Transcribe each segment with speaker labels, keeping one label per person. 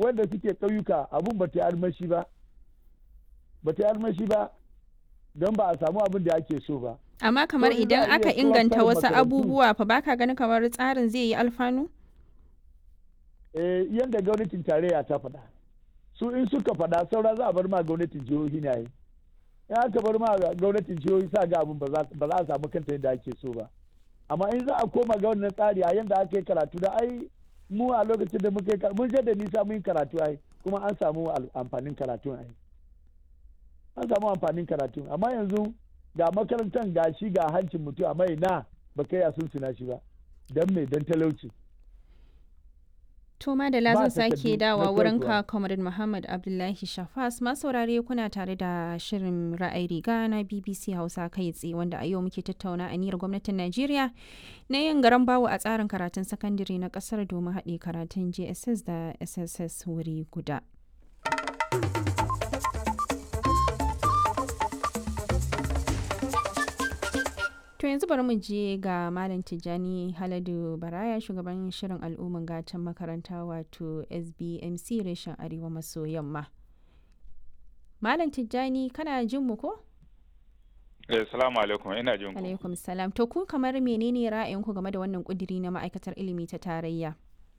Speaker 1: wanda suke ƙauyuka abun ba ta yi armashi ba ba ta yi armashi ba don ba a samu abin da ake so ba
Speaker 2: Amma kamar
Speaker 1: To, in za
Speaker 2: idan
Speaker 1: a iya
Speaker 2: aka
Speaker 1: kowa
Speaker 2: inganta
Speaker 1: karin
Speaker 2: wasu
Speaker 1: makarantu.
Speaker 2: abubuwa fa baka ganin kamar tsarin zai yi alfanu?
Speaker 1: eh, yadda gwamnatin tarayya ta faɗa su in suka faɗa saura za a bar ma gwamnatin jihohi na yi in aka bar ma gwamnatin jihohi sa ga abin ba za ba za a samu kanta yadda ake so ba amma in za a koma ga wannan tsari a yadda aka yi karatu da ai mu a lokacin da muka yi karatu mun je da nisa mun yi karatu ai kuma an samu al- amfanin karatu ai an samu amfanin karatu amma yanzu ga makarantar ga shi ga hancin mutum amma ina ba kai a sunsuna shi ba don me don talauci
Speaker 2: To Madala
Speaker 1: Ba
Speaker 2: zan sake
Speaker 1: takardu
Speaker 2: dawa
Speaker 1: na
Speaker 2: wurin
Speaker 1: koyarwa.
Speaker 2: ka Comrade Muhammad Abdullahi Shafas masaurare kuna tare da shirin ra'ayi riga na BBC Hausa kai tsaye wanda a yau muke tattauna aniyar gwamnatin Najeriya na yin garan bawo a tsarin karatun sakandare na kasar domin haɗe karatun JSS da SSS wuri guda. To yanzu bari mu je ga Malam Tijjani Haladu Baraya shugaban shirin al'umman gatan makaranta wato SBMC reshen Arewa maso yamma. Malam Tijjani kana jin mu ko?
Speaker 3: Eh, salamu alaikum ina jin ku.
Speaker 2: Alaikum salam. To ku kamar menene ra'ayinku game da wannan kudiri na ma'aikatar ilimi ta tarayya?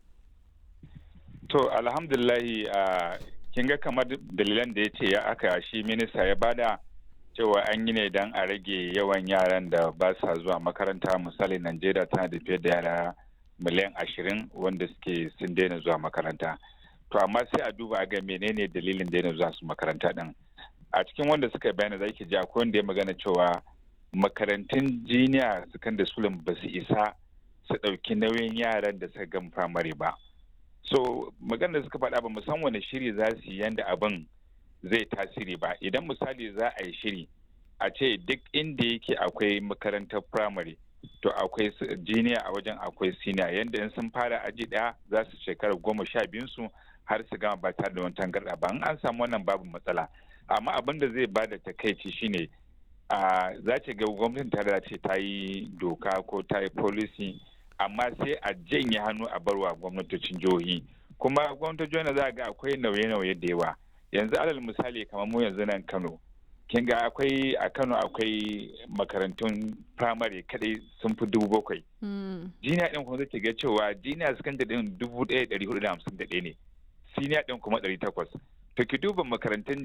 Speaker 3: To alhamdulillahi a kin ga kamar dalilan da ya ce ya aka shi minista ya bada cewa an yi ne don a rage yawan yaran da ba sa zuwa makaranta misali Najeriya tana da fiye da yara miliyan ashirin wanda suke sun daina zuwa makaranta. To amma sai a duba a ga menene dalilin daina zuwa su makaranta din. A cikin wanda suka yi bayani za ki ji akwai wanda ya magana cewa makarantun jiniya secondary school ba su isa su ɗauki nauyin yaran da suka gama firamare ba. so magana da suka faɗa ba mu san wani shiri za su yi yanda abin zai tasiri ba idan misali za a yi shiri a ce duk inda yake akwai makarantar firamare to akwai jiniya a wajen akwai siniya yanda in sun fara aji ɗaya za su shekara goma sha biyun su har su gama ba tare da wani tangarɗa ba in an samu wannan babu matsala amma abin da zai bada takaici shine a za ce ga gwamnatin tare ce ta yi doka ko ta yi policy amma sai a janye hannu a barwa gwamnatocin jihohi kuma gwamnatocin jihohi za ga akwai nauye-nauye da yawa yanzu alal misali kamar mu yanzu nan kano kin ga akwai a kano akwai makarantun firamare kadai sun fi dubu bakwai jiniya din kuma zai ga cewa jiniya sakandare din dubu ɗaya ɗari hudu da hamsin da ɗaya ne siniya din kuma ɗari takwas to ki duba makarantun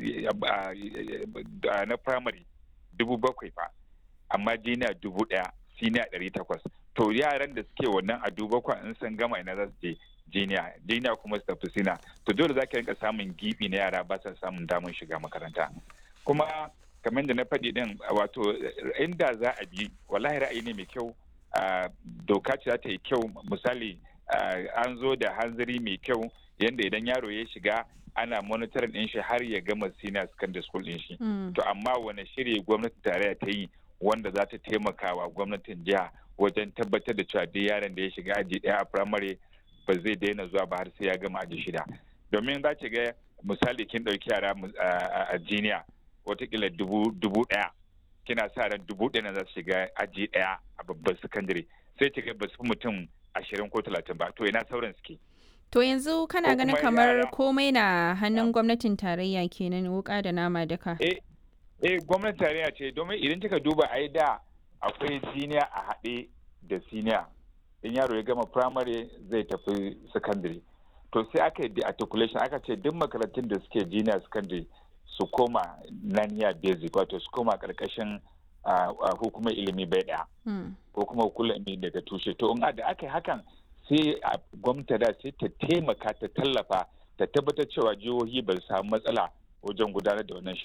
Speaker 3: na firamare dubu bakwai fa amma jiniya dubu ɗaya siniya ɗari takwas to yaran da suke wannan a duba kwa in sun gama ina za su je jiniya jiniya kuma su tafi sina to dole za ka rinka samun gibi na yara ba sa samun damar shiga makaranta kuma kamar da na faɗi din wato inda za a bi wallahi ra'ayi ne mai kyau doka ce za ta yi kyau misali an zo da hanzari mai kyau yadda idan yaro ya shiga ana monitoring din shi har ya gama senior secondary school din shi to amma wani shiri gwamnatin tarayya ta yi wanda za ta taimaka wa gwamnatin jiha wajen tabbatar da cewa duk yaron da ya shiga aji daya a firamare ba zai daina zuwa ba har sai ya gama aji shida domin za ki ga misali kin ɗauki yara a jiniya watakila dubu ɗaya kina sa ran dubu ɗaya na za su shiga aji ɗaya a babban sakandare sai ki ga ba su fi mutum ashirin ko talatin ba to ina sauran suke
Speaker 2: To yanzu kana ganin kamar komai na hannun gwamnatin tarayya kenan wuka da nama duka.
Speaker 3: Eh, eh gwamnatin tarayya ce domin idan kika duba ai da akwai siniya a haɗe da siniya in yaro ya gama primary zai tafi secondary to sai aka yi articulation aka ce duk makarantun da suke junior secondary su koma naniya basic wato su koma karkashin hukumar ilimi bai ɗaya ko kuma hukumar ilimi daga tushe to in da aka yi hakan sai gwamnati da sai ta taimaka ta tallafa ta tabbatar cewa jihohi ba su samu matsala wajen gudanar da wannan